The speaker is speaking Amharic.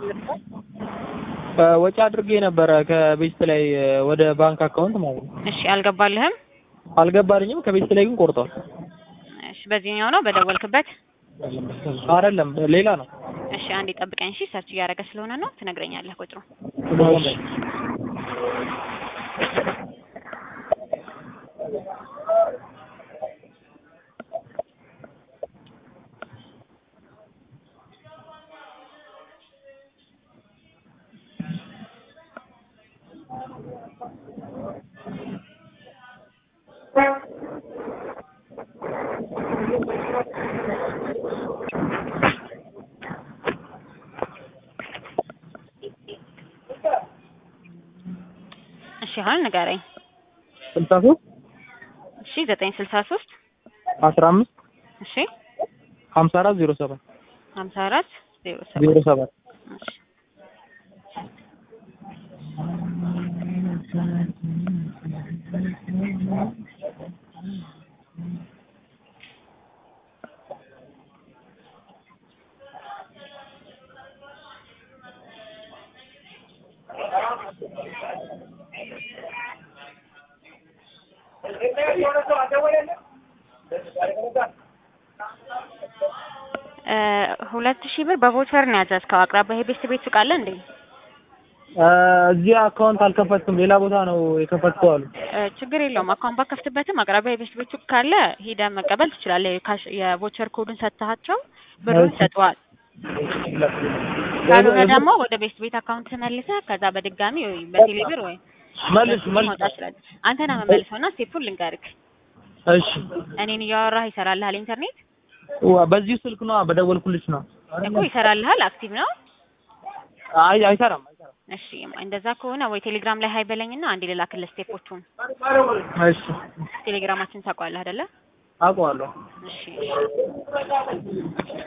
ወጪ አድርጌ ነበረ ከቤት ላይ ወደ ባንክ አካውንት ማለት ነው። እሺ አልገባልህም? አልገባልኝም። ከቤት ላይ ግን ቆርጧል። እሺ በዚህኛው ነው በደወልክበት? አይደለም ሌላ ነው። እሺ አንዴ ጠብቀኝ። እሺ ሰርች እያደረገ ስለሆነ ነው ትነግረኛለህ ቁጥሩ። እሺ አሁን ንገረኝ። ስልሳ ሶስት እሺ ዘጠኝ ስልሳ ሶስት አስራ አምስት እሺ ሀምሳ አራት ዜሮ ሰባት ሀምሳ አራት ዜሮ ሰባት ዜሮ ሰባት እሺ ሁለት ሺህ ብር በቮቸር ነው ያዘዝከው። አቅራቢያ የቤስት ቤት ሱቅ አለ እንዴ? እዚህ አካውንት አልከፈትኩም፣ ሌላ ቦታ ነው የከፈትከው አሉ። እ ችግር የለውም። አካውንት ባከፍትበትም አቅራቢያ የቤስት ቤት ሱቅ ካለ ሂደህ መቀበል ትችላለህ። የካሽ የቮቸር ኮዱን ሰጥተሃቸው ብሩን እሺ። ሰጥተዋል። ካልሆነ ደግሞ ወደ ቤስት ቤት አካውንት መልሰህ ከዛ በድጋሚ ወይ በቴሌ ብር ወይ መልስ መልስ። ማውጣት ትችላለህ። አንተ ነህ የምመልሰው እና ስቴፑን ልንገርህ። እሺ እኔን እያወራህ ይሰራልሃል ኢንተርኔት ዋ፣ በዚሁ ስልክ ነው በደወልኩልሽ ነው። እኮ ይሰራልሃል። አክቲቭ ነው። አይ አይሰራም አይሰራም። እሺ እንደዛ ከሆነ ወይ ቴሌግራም ላይ ሀይ በለኝና አንዴ ልላክልህ ስቴፖቹን። እሺ ቴሌግራማችን ታውቀዋለህ አይደለ? አውቀዋለሁ። እሺ